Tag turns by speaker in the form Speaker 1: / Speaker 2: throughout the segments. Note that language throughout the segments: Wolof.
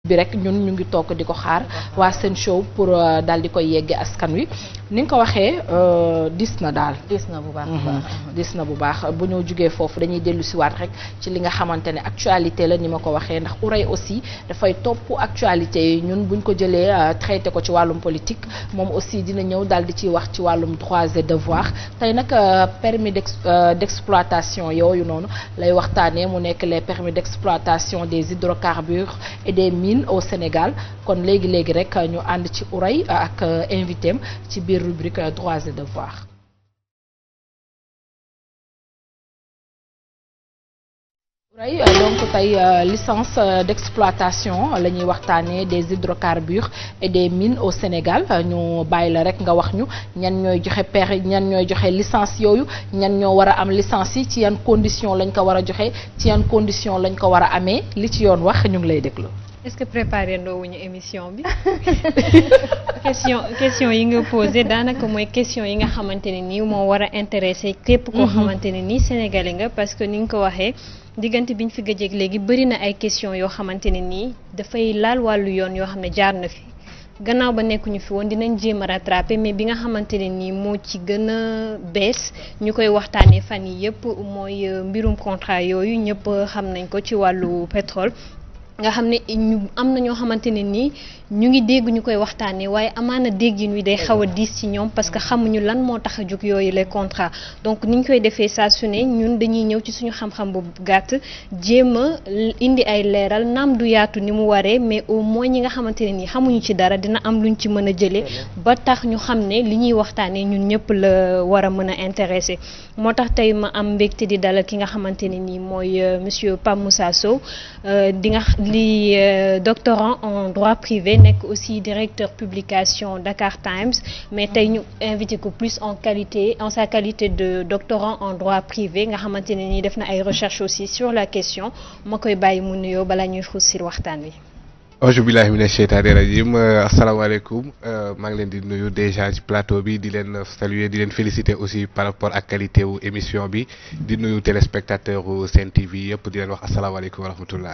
Speaker 1: bi rek ñun ñu ngi toog di ko xaar waa seen show pour daal di koy yegge askan wi ni nga ko waxee dis na daal
Speaker 2: dis na bu baax
Speaker 1: dis na bu baax bu ñu jugee foofu dañuy dellu siwaat rek ci li nga xamante ne actualité la ni ma ko waxee ndax Houreye aussi dafay topp actualité yi ñun buñ ko jëlee traité ko ci wàllum politique moom aussi dina ñëw daal di ciy wax ci wàllum droits et devoirs tey nag permis d'exploitation yooyu noonu lay waxtaanee mu nekk les permis d'exploitation des hydrocarbures et des mines au Sénégal kon léegi léegi rek ñu ànd ci Houreye ak invité am ci biir rubrique droits et devoirs. Houreye donc tey licence d'exploitation la ñuy waxtaanee des hydrocarbures et des mines au Sénégal ñu bàyyi la rek nga wax ñu ñan ñooy joxe per ñan ñooy joxe licence yooyu ñan ñoo war a am licence yi ci yan condition lañ ko war a joxe ci yan condition lañ ko war a amee li ci yoon wax ñu ngi lay déglu.
Speaker 3: est-ce que préparé ndoowuñu émission bi question question yi nga posé daanaka mooy question yi nga xamante ne nii moo war a intéressé képp koo xamante ne nii sénégalais nga parce que ni nga ko waxee diggante bi ñu fi gëjeeg léegi bëri na ay question yoo xamante ne nii dafay laal wàllu yoon yoo xam ne jaar na fi gannaaw ba nekkuñu fi woon dinañ jéem a rattraper mais bi nga xamante ne nii moo ci gën a bees ñu koy waxtaanee fan yi yëpp mooy mbirum contrat yooyu ñëpp xam nañ ko ci wàllu pétrole nga xam ne ñu am na ñoo xamante ne nii ñu ngi dégg ñu koy waxtaanee waaye amaana déggin wi day xaw a diis ci ñoom parce que xamuñu lan moo tax a jóg yooyu les contrats donc ni ñu koy defee saa su ne ñun dañuy ñëw ci suñu xam-xam bu gàtt jéem a indi ay leeral naam du yaatu ni mu waree mais au moins ñi nga xamante ne nii xamuñu ci dara dina am luñ ci mën a jëlee ba tax ñu xam ne li ñuy waxtaanee ñun ñëpp la war a mën a intéressé moo tax tey ma am mbégte di dalal ki nga xamante ne nii mooy monsieur Pape Moussa Sow di nga li doctorant en droit privé nekk aussi directeur publication Dakar Times mais tey ñu invité ko plus en qualité en sa qualité de doctorant en droit privé nga xamante ne nii def na ay recherches aussi sur la question ma koy bàyyi mu nuyoo balaa ñuy xuus si waxtaan wi.
Speaker 4: auzu billahi mina sheytaani rajim asalaamaaleykum maa ngi leen di nuyu déjà ci plateau bi di leen saluer di leen féliciter aussi par rapport ak qualité wu émission bi di nuyu téléspectateur u Sen TV yëpp di leen wax asalaamaaleykum wa rahmatullah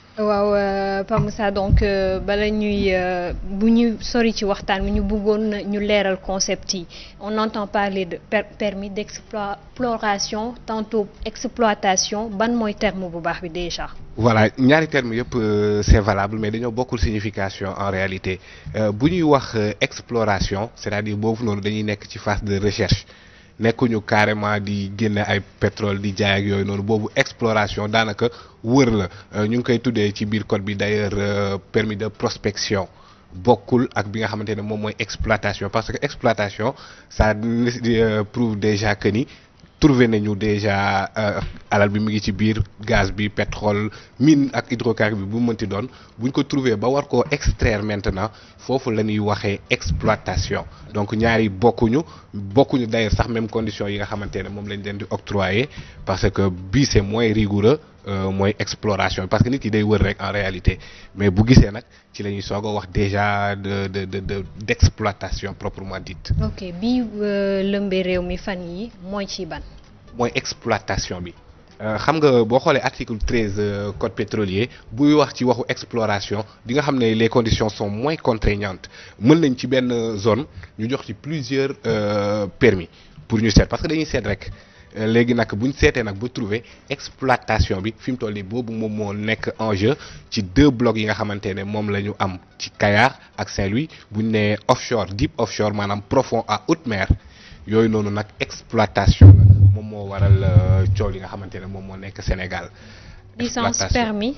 Speaker 3: waaw Pape Moussa donc bala ñuy bu ñu sori ci waxtaan bi ñu bëggoon ñu leeral concept yi on entend parler de permis d'exploration tantôt exploitation ban mooy terme bu baax bi déjà.
Speaker 4: voilà ñaari termes yëpp c'est valable mais dañoo bokkul signification en réalité bu ñuy wax exploration c'est-à-dire boobu noonu dañuy nekk ci phase de recherche. nekkuñu carrément di génne ay pétrole di jaay ak yooyu noonu boobu exploration daanaka wër la ñu ngi koy tuddee ci biir code bi d'ailleurs permis de prospection bokkul ak bi nga xamante ne moom mooy exploitation parce que exploitation ça prouve déjà que ni trouvé nañu déjà alal bi mu ngi ci biir gaz bi pétrole mine ak hydrocarbures bi bu mënti doon buñ ko trouvé ba war koo extraire maintenant foofu la ñuy waxee exploitation donc ñaari bokkuñu bokkuñu d'ailleurs sax même condition yi nga xamante ne moom lañ leen di octroyer parce que bii c'est moins rigoureux mooy exploration parce que nit ki day wër rek en réalité mais bu gisee nag ci la ñuy soog a wax déjà de de de de d'exploitation proprement dite.
Speaker 3: ok bii lëmbee réew mi fan yi mooy ci ban.
Speaker 4: mooy exploitation bi xam nga boo xoolee article treize code pétrolier buy wax ci waxu exploration di nga xam ne les conditions sont moins contraignantes mën nañ ci benn zone ñu jox ci plusieurs permis pour ñu seet parce que dañuy seet rek. léegi nag bu ñu seetee nag ba trouver exploitation bi fi mu toll nii boobu moom moo nekk en jeu ci deux blocs yi nga xamante ne moom la ñu am ci Kayar ak Saint-Louis bu ñu nee offshore deep offshore maanaam profond à haute mer yooyu noonu nag exploitation la moom moo waral coow li nga xamante ne moom moo nekk Sénégal.
Speaker 3: licence permis.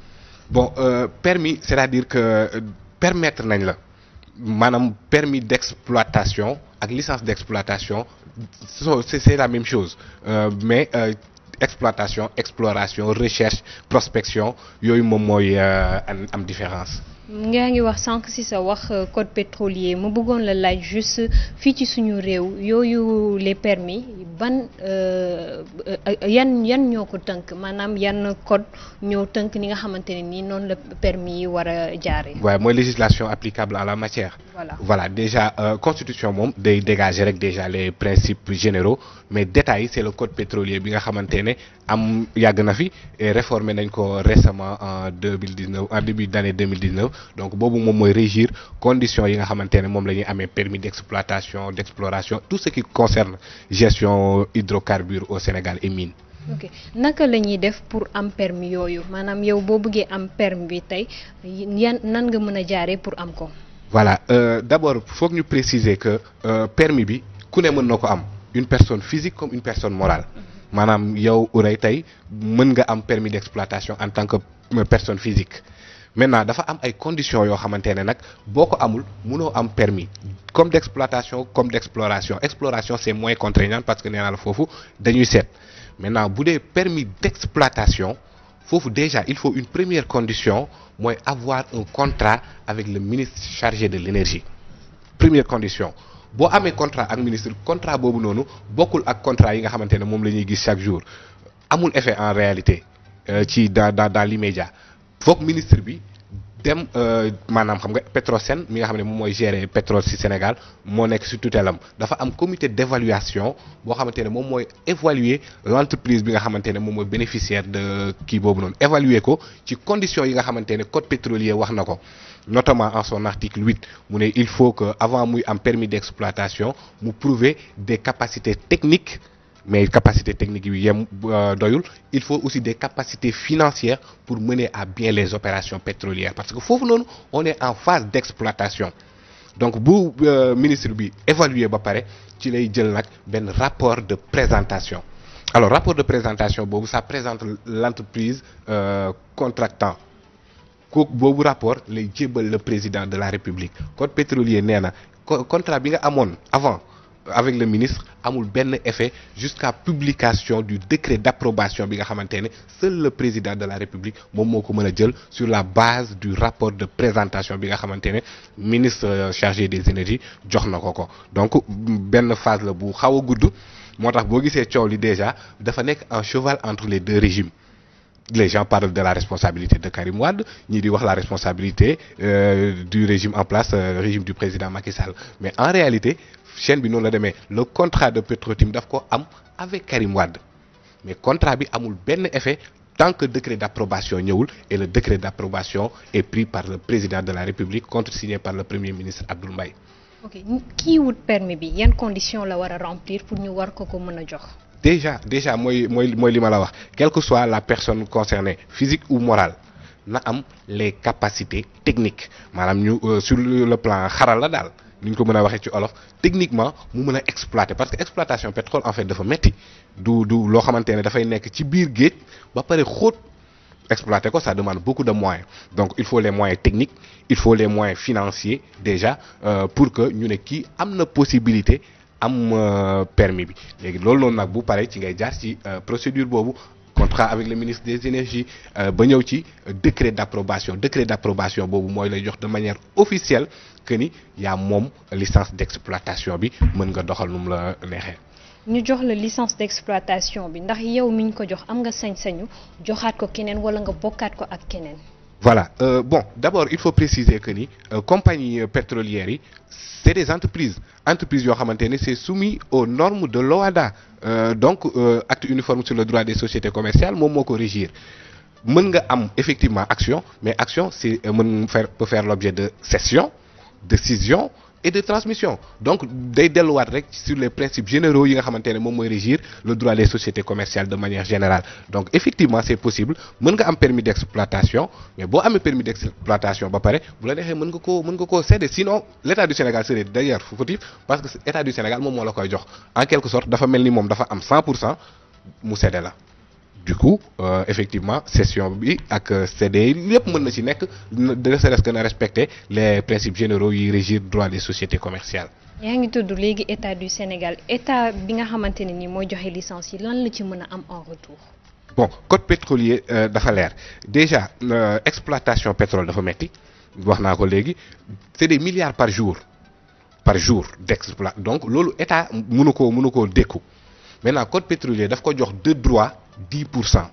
Speaker 4: bon euh, permis c'est-à-dire que permettre nañ la maanaam permis d'exploitation ak licence d'exploitation. c'est c'est la même chose euh, mais euh, exploitation exploration recherche prospection yooyu moom mooy am différence.
Speaker 3: ngaa ngi wax sànq ci sa wax code pétrolier mu bëggoon la laaj juste fii ci suñu réew yooyu les permis ban yan yan ñoo ko tënk maanaam yan code ñoo tënk ni nga xamante ne nii noonu la permis yi war a jaaree.
Speaker 4: waaye mooy législation applicable en la matière.
Speaker 3: voilà
Speaker 4: voilà déjà euh, constitution moom day dégager rek déjà les principes généraux mais détails c'est le code pétrolier bi nga xamante ne am yàgg na fi et réformé nañ ko récemment en deux mille dix neuf en début d'année deux mille dix neuf donc boobu moom mooy régir conditions yi nga xamante ne moom la ñuy amee permis d'exploitation d'exploration tout ce qui concerne gestion hydrocarbures au Sénégal et mines.
Speaker 3: ok naka la ñuy def pour am permis yooyu maanaam yow boo bëggee am permis bi tey yan nan nga mën a jaaree pour am ko.
Speaker 4: voilà euh, d'abord foog ñu préciser que euh, permis bi ku ne mën na ko am une personne physique comme une personne morale maanaam yow Ourey tey mën nga am permis d'exploitation en tant que personne physique maintenant dafa am ay conditions yoo xamante ne nag boo ko amul mënoo am permis comme d'exploitation comme d'exploration exploration c'est moins contraignant parce que nee naa la foofu dañuy seet maintenant bu dee permis d'exploitation foofu déjà il faut une première condition mooy avoir un contrat avec le ministre chargé de l'énergie première condition boo amee contrat ak ministre contrat boobu noonu bokkul ak contrat yi nga xamante ne moom la ñuy gis chaque jour amul effet en réalité ci dans dans dans l'immédiat foog ministre bi dem maanaam xam nga Petrosen mi nga xam ne moom mooy gérer pétrole ci Sénégal moo nekk ci tutelam dafa am comité d'évaluation boo xamante ne moom mooy évaluer l'entreprise bi nga xamante ne moom mooy bénéficiaire de kii boobu noonu évaluer ko ci conditions yi nga xamante ne code pétrolier wax na ko notamment en son article 8 mu ne il faut que avant muy am permis d'exploitation mu prouver des capacités techniques mais capacité technique yi yem doyul il faut aussi des capacités financières pour mener à bien les opérations pétrolières parce que foofu noonu on est en phase d'exploitation donc bu ministre bi évaluer ba pare ci lay jël nag benn rapport de présentation alors rapport de présentation boobu ça présente l'entreprise euh, contractant kooku boobu rapport lay jébbal le président de la République code pétrolier nee na contrat bi nga amoon avant avec le ministre amul benn effet jusqu'à publication du décret d'approbation bi nga xamante ne seul le président de la République moom moo ko mën a jël sur la base du rapport de présentation bi nga xamante ne ministre chargé des énergies jox na ko ko donc benn phase la bu xaw a gudd moo tax boo gisee coow li déjà dafa nekk un cheval entre les deux régimes les gens parlent de la responsabilité de Karim Wade ñii di wax la responsabilité euh, du régime en place euh, régime du président Macky Sall mais en réalité chaîne bi noonu la demee le contrat de Petrotim daf ko am avec Karim Wade mais contrat bi amul benn effet tant que décret d'approbation ñëwul et le décret d'approbation est pris par le président de la République contresigné par le premier ministre Abdoul Mbaye
Speaker 3: ok kii wut permis bi yan conditions la war a remplir pour ñu war ko ko mën a jox.
Speaker 4: déjà déjà mooy mooy mooy li ma la wax quelle que soit la personne concernée physique ou morale na am les capacités techniques maanaam ñu sur le plan xaral la daal ni ñu ko mën a waxee ci olof techniquement mu mën a exploiter parce que exploitation pétrole en fait dafa metti du du loo xamante ne dafay nekk ci biir géej ba pare xóot exploiter ko ça demande beaucoup de moyens donc il faut les moyens techniques il faut les moyens financiers déjà euh, pour que ñu ne kii am na possibilité am permis bi léegi loolu noonu nag bu pare ci ngay jaar ci procédure boobu contrat avec le ministre des énergies ba ñëw ci décret d'approbation décret d'approbation boobu mooy lay jox de manière officielle que ni yaa moom licence d'exploitation bi mën nga doxal nu mu la neexee.
Speaker 3: ñu jox la licence d'exploitation bi ndax yow mi ñu ko jox am nga sañ-sañu joxaat ko keneen wala nga bokkaat ko ak keneen.
Speaker 4: voilà euh, bon d'abord il faut préciser que ni euh, compagnie pétrolières yi c'est des entreprises entreprises yoo xamante ne c'est soumis aux normes de l'OHADA euh, donc acte uniforme sur le droit des sociétés commerciales moom moo ko régir mën nga am effectivement action mais action c'est mën faire peut faire l'objet de cession de scission et de transmission donc day delluwaat rek sur les principes généraux yi nga xamante ne moom mooy régir le droit des sociétés commerciales de manière générale donc effectivement c'est possible mën nga am permis d'exploitation mais boo amee permis d'exploitation ba pare bu la neexee mën nga koo mën nga koo céder sinon l'État du Sénégal serait d'ailleurs fautif parce que État du Sénégal moom moo la koy jox en quelque sorte dafa mel ni moom dafa am 100 pour cent mu céder la du coup euh, effectivement cession bi ak CD lépp mën na ci nekk de serait-ce que na respecter les principes généraux yi régir droit des sociétés commerciales.
Speaker 3: yaa ngi tudd léegi état du Sénégal état bi nga xamante ne ni mooy joxe licence yi lan la ci mën a am en retour.
Speaker 4: bon code pétrolier dafa leer déjà exploitation pétrole dafa metti wax naa ko léegi c'est des milliards par jour par jour d'exploit donc loolu état mënu koo mënu koo dékku maintenant code pétrolier daf ko jox de droit 10 pour cent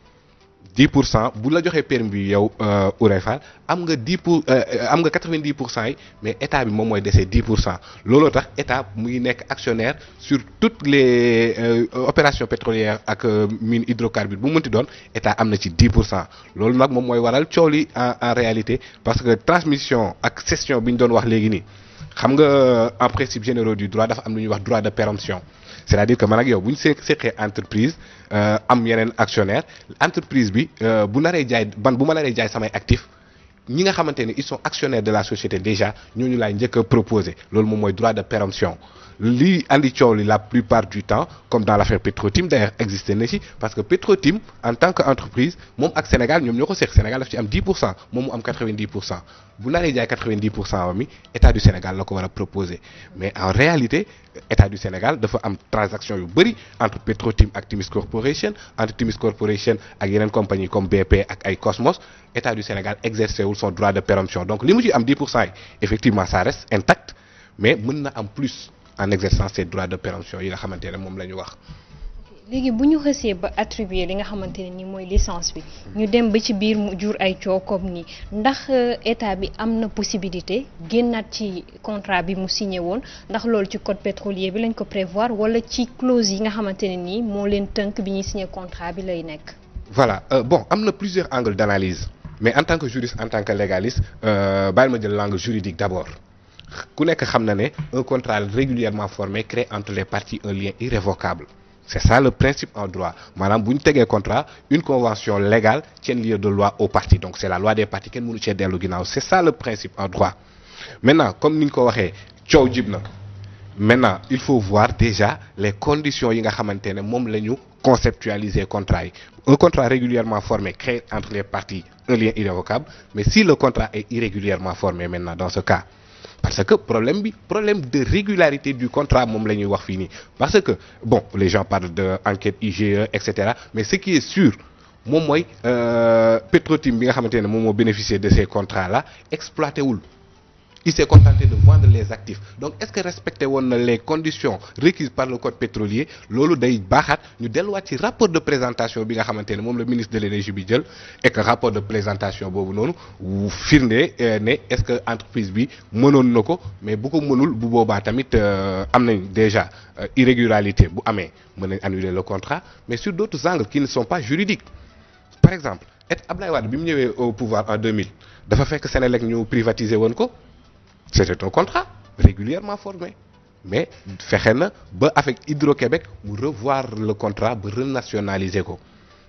Speaker 4: 10 pour cent bu la joxee permis bi yow Ourey Fall am nga 10 pour am nga 90 pour cent yi mais état bi moom mooy dese 10 pour cent looloo tax état mu ngi nekk actionnaire sur toutes les euh, opérations pétrolières ak mine hydrocarbures bu mënti doon état am na ci 10 pour cent loolu nag moom mooy waral coow li en en réalité parce que transmission ak cession bi ñu doon wax léegi nii xam nga en principe généraux du droit dafa am lu ñuy wax droit de péremption c'est-à-dire que man ak yow bu ñu see seqee entreprise am yeneen actionnaire entreprise bi bu naree jaay ban bu ma naree jaay samay actifs ñi nga xamante ne ils sont actionnaires de la société déjà ñooñu laay njëkk a proposer loolu moom mooy droit de péremption lii andi coow li la plupart du temps comme dans l'affaire Petrotim d'ailleurs existé na ci parce que Petrotim en tant que entreprise moom ak Sénégal ñoom ñoo ko seq Sénégal daf ci am 10 pour cent moom mu am 90 pour cent bu naree jaay 90 pour cent wa mi état du Sénégal la ko war a proposer mais en réalité état du Sénégal dafa am transaction yu bëri entre Petrotim ak Timis Corporation entre Timis Corporation ak yeneen compagnie comme BP ak ay Cosmos état du Sénégal exercé wul son droit de péremption donc li mu ci am 10 pour cent yi effectivement ça reste intact mais mën na am plus en exerçant ces droits de péremption yi nga xamante ne moom la ñu wax.
Speaker 3: léegi bu ñu xësee ba attribuer li nga xamante ne ni mooy licence bi ñu dem ba ci biir mu jur ay coow comme nii ndax état bi am na possibilité génnaat ci contrat bi mu signé woon ndax loolu ci code pétrolier bi lañ ko prévoir wala ci clause yi nga xamante ne nii moo leen tënk bi ñuy signé contrat bi lay nekk.
Speaker 4: voilà euh, bon am na plusieurs angles d'analyse mais en tant que juriste en tant que légaliste bàyyil ma jël langue juridique d'abord. ku nekk xam na ne un contrat régulièrement formé crée entre les parties un lien irrévocable c'est ça le principe en droit maanaam bu ñu tegee contrat une convention légale tient lieu de loi aux parties donc c'est la loi des parties kenn mënu cee dellu ginnaaw c'est ça le principe en droit maintenant comme ni ñu ko waxee coow jib na maintenant il faut voir déjà les conditions yi nga xamante ne moom la ñu conceptualiser contrat yi un contrat régulièrement formé crée entre les parties un lien irrévocable mais si le contrat est irrégulièrement formé maintenant dans ce cas parce que problème bi problème de régularité du contrat moom la ñuy wax fii nii parce que bon les gens parlent de enquête IGE et cetera mais ce qui est sûr moom mooy Petrotim bi nga xamante ne moom moo bénéficier de ces contrats là exploité wul il s'est contenté de vendre les actifs donc est-ce que respecté woon na les conditions requises par le code pétrolier loolu day baaxaat ñu delluwaat ci rapport de présentation bi nga xamante ne moom le ministre de l'énergie bi jël et que rapport de présentation boobu noonu firnde ne est-ce que entreprise bi mënoon na ko mais bu ko mënul bu boobaa tamit am nañ déjà irrégularité bu amee mën nañ annuler le contrat mais sur d'autres angles qui ne sont pas juridiques par exemple et Ablaye Wade bi mu ñëwee au pouvoir en 2000 dafa fekk Sénélec ñu privatiser woon ko c'était un contrat régulièrement formé mais fexe na ba avec Hydro-Québec mu revoir le contrat ba renationaliser ko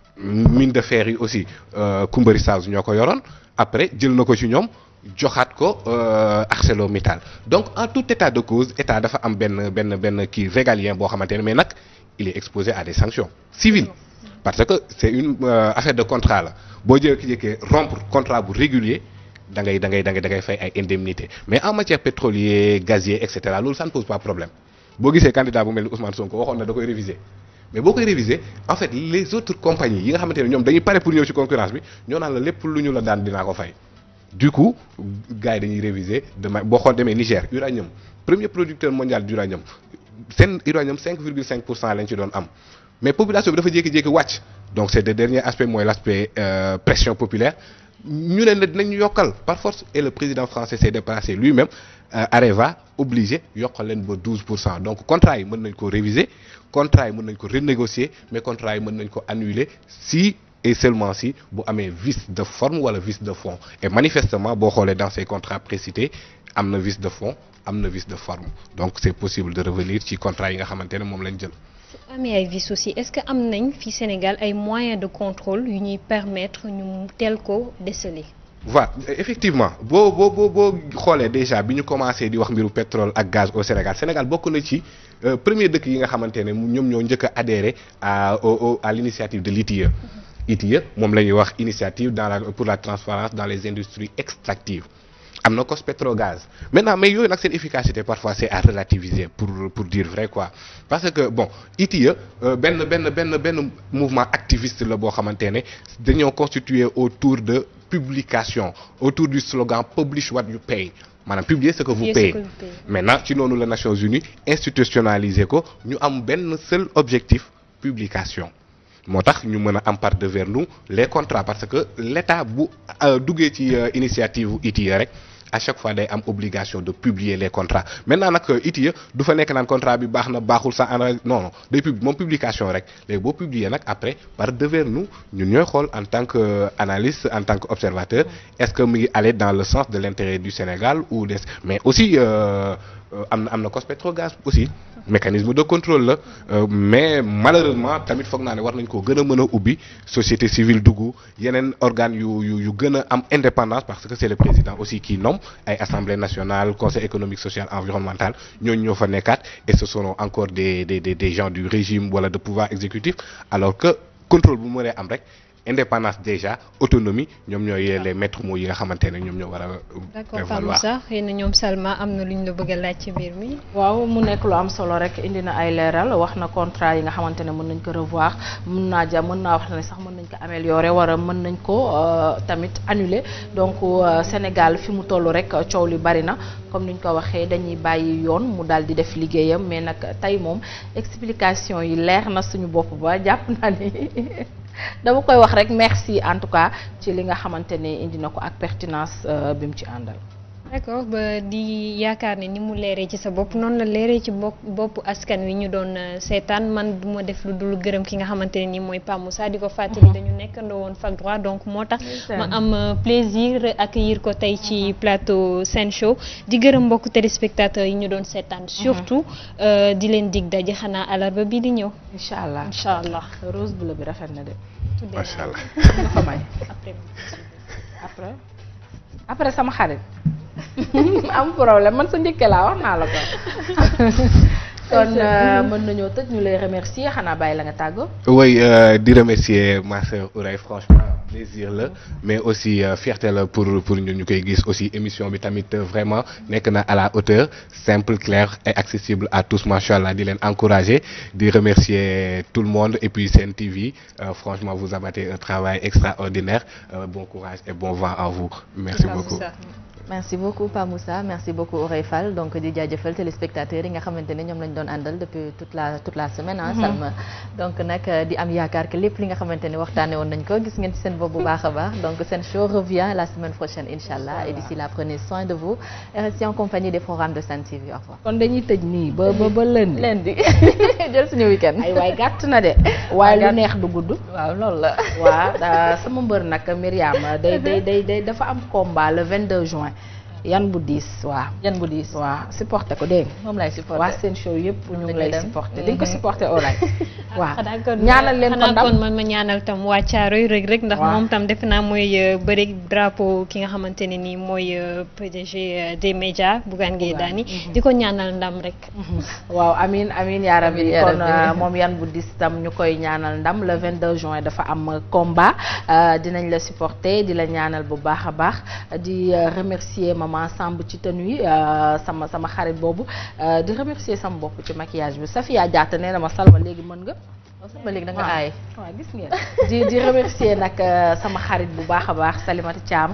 Speaker 4: mine de fer yi aussi Kumbari South ñoo ko yoroon après jël na ko ci ñoom joxaat ko ArcelorMittal donc en tout état de cause état dafa am benn benn benn kii régalien boo xamante ne mais nag il est exposé à des sanctions civiles parce que c'est une affaire de contrat la boo jékki-jékkee rompre contrat bu régulier da ngay da ngay da ngay da ngay fay ay indemnités mais en matière pétrolier gazier et cetera loolu ça ne pose pas problème boo gisee candidat bu mel ni Ousmane Sonko waxoon na da koy réviser mais boo koy réviser en fait les autres compagnies yi nga xamante ne ñoom dañuy pare pour ñëw ci concurrence bi ñoo naan la lépp lu ñu la daan dinaa ko fay. du coup gars yi dañuy réviser demain boo xool demee Niger uranium premier producteur mondial d'uranium seen uranium 5,5 pour cent lañ ci doon am mais population bi dafa jékki-jékki wàcc donc c'est le dernier aspect mooy l'aspect euh, pression populaire. ñu ne la dinañ yokkal par force et le président français s'est déplacé lui-même euh, Areva obligé yokkal leen ba 12 pour cent donc contrat yi mën nañ ko réviser contrat yi mën nañ ko renégocier mais contrat yi mën nañ ko annuler si et seulement si bu amee vice de forme wala vice de fond et manifestement boo xoolee dans ces contrats précités am na vice de fond am na vice de forme donc c'est possible de revenir ci contrat yi nga xamante ne moom lañ jël
Speaker 3: su amee ay vices aussi est-ce que am nañ fi Sénégal ay moyens de contrôle yu ñuy permettre ñu teel ko déceler.
Speaker 4: voilà effectivement boo boo boo boo xoolee déjà bi ñu commencé di wax mbiru pétrole ak gaz au Sénégal Sénégal bokk na ci premier dëkk yi nga xamante ne ñoom ñoo njëkk a adhéré à au à l'initiative de l'ITIE. ITIE moom la ñuy wax initiative dans la pour la transparence dans les industries extractives am na cos pétrogaz maintenant mais yooyu nag seen efficacité parfois c'est à relativiser pour pour dire vrai quoi parce que bon ITIE benn benn benn benn mouvement activiste la boo xamante ne dañoo constitué autour de publication autour du slogan publish what you pay maanaam publier ce que vous payez maintenant ci noonu la Nations Unies institutionnaliser ko ñu am benn seul objectif publication moo tax ñu mën a am par devers nous les contrats parce que l'État bu duggee ci initiative ITIE rek à chaque fois day am obligation de publier les contrats maintenant nag ITIE du fa nekk naan contrat bi baax na baaxul sa en non non day pub moom publication rek léegi boo publier nag après par devers nous ñun ñooy xool en tant que analyste en tant que observateur est-ce que mu ngi aller dans le sens de l'intérêt du Sénégal ou des mais aussi am na am na cos pétrogaz aussi mécanisme de contrôle la mais malheureusement tamit foog naa ne war nañ ko gën a mën a ubbi société civile dugg yeneen organes yu yu yu gën a am indépendance parce que c'est le président aussi qui nomme ay assemblée nationale conseil économique social environnemental ñooñu ñoo fa nekkaat et ce sont encore des des des gens du régime wala de pouvoir exécutif alors que contrôle bu mënee am rek indépendance déjà autonomie ñoom ñooy les maîtres mots yi nga xamante ne ñoom ñoo war a.
Speaker 3: d'accord Pape Moussa xëy na ñoom Salma am na lu ñu la bëgg a laaj ci mbir mi.
Speaker 1: waaw mu nekk lu am solo rek indi na ay leeral wax na contrat yi nga xamante ne mën nañ ko revoir mën naa ja mën naa wax ne sax mën nañ ko améliorer wala mën nañ ko tamit annuler donc Sénégal fi mu toll rek coow li bari na comme ni ñu ko waxee dañuy bàyyi yoon mu daal di def liggéeyam mais nag tey moom explication yi leer na suñu bopp ba jàpp naa ni. dama koy wax rek merci en tout cas ci li nga xamante ne indi na ko ak pertinence bi mu ci àndal.
Speaker 3: d'accord ba di yaakaar ne ni mu leeree ci sa bopp noonu la leeree ci bopp bopp askan wi ñu doon seetaan man du ma def lu dul gërëm ki nga xamante ne ni mooy Pape Moussa di ko fàttali dañu nekkandoo woon fac droit donc moo tax ma am plaisir accueillir ko tey ci plateau Sen Show di gërëm mbokk téléspectateurs yi ñu doon seetaan surtout di leen dig daje xanaa alarba bi di ñëw
Speaker 1: incha allah
Speaker 3: incha allah
Speaker 1: rose bleu bi rafet na de
Speaker 4: macha allah
Speaker 1: nga fa may
Speaker 3: après
Speaker 1: après après sama xarit am problème man sa njëkke laa wax naa la ko kon mën nañoo tëj ñu lay remercier xanaa bàyyi la nga tàggoo.
Speaker 4: oui di remercier ma sœur Ourey franchement plaisir la mais aussi fierté la pour pour ñu ñu koy gis aussi émission bi tamit vraiment nekk na à la hauteur simple clair et accessible à tous macha allah di leen encourager di remercier tout le monde et puis Sen TV franchement vous abattez un travail extraordinaire bon courage et bon vent à vous. merci beaucoup.
Speaker 2: merci beaucoup Pa Moussa merci beaucoup Ourey Fall donc di jaajëfal téléspectateurs yi nga xamante ne ñoom lañ doon àndal depuis toute la toute la semaine ah Salma donc nag di am yaakaar que lépp li nga xamante ne waxtaane woon nañ ko gis ngeen ci seen bopp bu baax a baax donc seen show revient la semaine prochaine incha allah et d'ici là prenez soin de vous et restez en compagnie des programmes de Sen TV au revoir
Speaker 1: kon dañuy tëj nii ba ba ba lundi
Speaker 2: lundi jël suñu week-end
Speaker 1: ay waay gàtt na de waaye lu neex du gudd
Speaker 2: waaw loolu la
Speaker 1: waaw sama mbër nag Myriam day day day day dafa am combat le 22 juin yan bu diis waaw
Speaker 2: yan bu diis
Speaker 1: waaw supporté ko dégg
Speaker 2: moom lay supporté
Speaker 1: waa seen show yëpp ñu ngi lay
Speaker 2: dem.
Speaker 1: supporté di nga ko supporté olaay waaw
Speaker 3: xanaa kon
Speaker 1: ñaanal leen ko
Speaker 3: xanaa
Speaker 1: ndam
Speaker 3: kon man ma ñaanal tam waa Caaroy rek rek ndax
Speaker 1: Waaw.
Speaker 3: moom tam defe naa mooy bëri drapeau ki nga xamante ne nii mooy euh, PDG euh, des médias Bougane Gueye Dany di ko ñaanal ndam rek
Speaker 1: waaw amin amin yaa rabbi
Speaker 2: Amin yaa
Speaker 1: kon
Speaker 2: rabbi.
Speaker 1: euh, moom yan bu dis tam ñu koy ñaanal ndam le 22 juin dafa am combat euh, dinañ la supporter di la ñaanal bu baax a baax di euh, remercier maman Samb ci tenue yi euh, sama sama xarit boobu euh, di remercier sama bopp ci maquillage bi Safia Diatta nee na ma Salma léegi mën nga
Speaker 2: ba léegi da nga
Speaker 1: waaw.
Speaker 2: aay
Speaker 1: waaw gis ngeen di di remercier nag euh, sama xarit bu baax a baax Salimata Thiam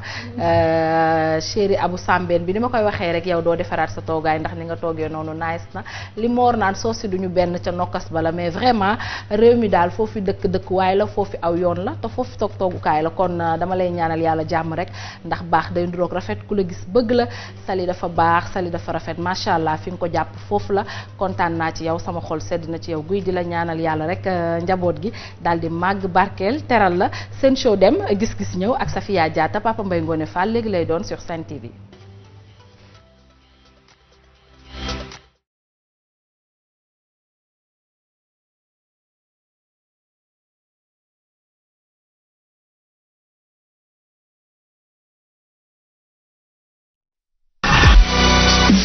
Speaker 1: euh, chéri Abou Sambène bi ni ma koy waxee rek yow doo defaraat sa toogaay ndax ni nga toogee noonu nice na li moor naan soo si duñu benn ca nokkas bala mais vraiment réew mi daal foofu dëkk dëkkuwaay la foofu aw yoon la te foofu toog toogukaay la kon euh, dama lay ñaanal yàlla jàmm rek ndax baax day nduroog rafet ku la gis bëgg la Sali dafa baax Sali dafa rafet macha allah fi nga ko jàpp foofu la kontaan naa ci yow sama xol sedd na ci yow guy di la ñaanal yàlla rek euh, njaboot gi daal di màgg barkeel teral la seen show dem gis-gis ñëw ak Safia Diatta Papa Mbaye Ngone Fall léegi lay doon sur Sen TV.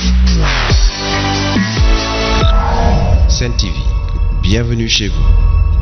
Speaker 5: Sen TV, bienvenue chez vous.